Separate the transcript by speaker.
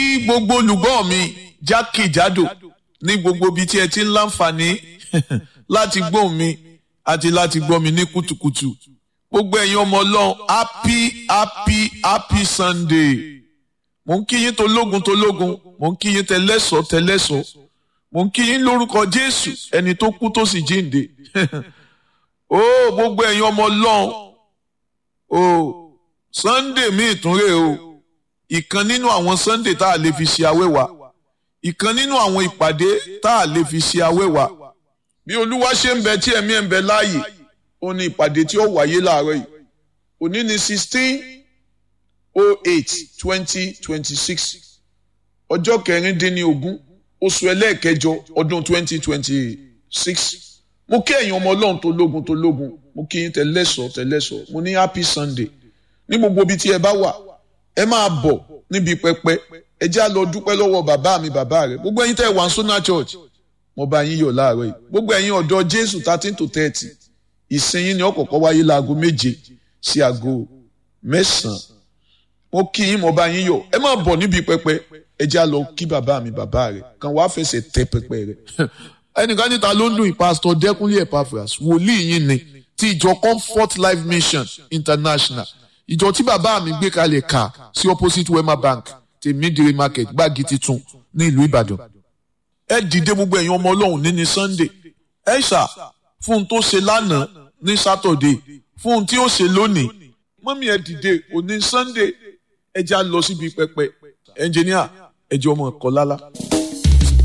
Speaker 1: kí gbogbo olùgbọ́ mi jákèjádò ní gbogbo ibi tí ẹ ti ń láǹfààní láti gbóhùn mi àti láti gbọ́ mi ní kùtùkùtù gbogbo ẹ̀yin ọmọ ọlọ́run happy happy happy sunday mò ń kí yín tológun tológun mò ń kí yín tẹlẹ́sọ̀ tẹlẹ́sọ̀ mò ń kí yín lórúkọ jésù ẹni tó kú tó sì jíǹde ó gbogbo ẹ̀yin ọmọ ọlọ́run ó sunday mi ìtúnrè o ìkan nínú àwọn sunday tá a lè fi ṣe awẹ́wà ìkan nínú àwọn ìpàdé tá a lè fi ṣe awẹ́wà bí olúwa ṣe ń bẹ tí ẹ̀mí ẹ̀ ń bẹ láàyè ó ní ìpàdé tí ó wáyé láàárọ̀ yìí òní ní sixteen oh eight twenty twenty six ọjọ́ kẹrìndínlógún oṣù ẹlẹ́ẹ̀kẹjọ ọdún twenty twenty six mo kí ẹ̀yin ọmọ ọlọ́run tó lógun tó lógun mo kí yín tẹ̀lẹ́sọ̀ tẹ̀lẹ́sọ̀ mo ní happy sunday ní gbogbo ibi tí ẹ bá wà ẹ máa bọ̀ níbi pẹpẹ ẹ já lọ dúpẹ́ lọ́wọ́ bàbá mi bàbá rẹ̀ gbogbo ẹ̀yin tẹ́ wà ń sọ́nà church mo bá yín yọ̀ láàárọ̀ yìí gbogbo ẹ̀yin ọ̀dọ́ jésù thirteen to thirty ìsinyìí ni ọ̀kọ̀ọ̀kan wáyé láago méje sí aago mẹ́sàn-án mo kí yín mo bá yín yọ̀ ẹ máa bọ̀ níbi pẹpẹ ẹ já lọ kí bàbá mi bàbá rẹ̀ kan wàá fẹsẹ̀ tẹ pẹpẹ rẹ̀ ẹnìkan níta ló ń dùn ìpásítọ̀ dẹ́kunlé epaphras wòlíì yín ni ti ìjọ comfort life mission international ìjọ tí bàbá mi gbé kalẹ̀ kà sí opposite wema bank tèmídìrí market gbági titun ní ìlú ìbàdàn ẹ dìde gbogbo ẹ̀yin ọmọ ọlọ́run ní ní sunday ẹ ṣà fún un tó ṣe lánàá ní saturday fún un tí ó ṣe lónìí mọ́mí ẹ dìde òní sunday ẹ já lọ síbi pẹpẹ ẹnjìníà ẹ jẹ́ ọmọ ẹ̀kọ́ lálá.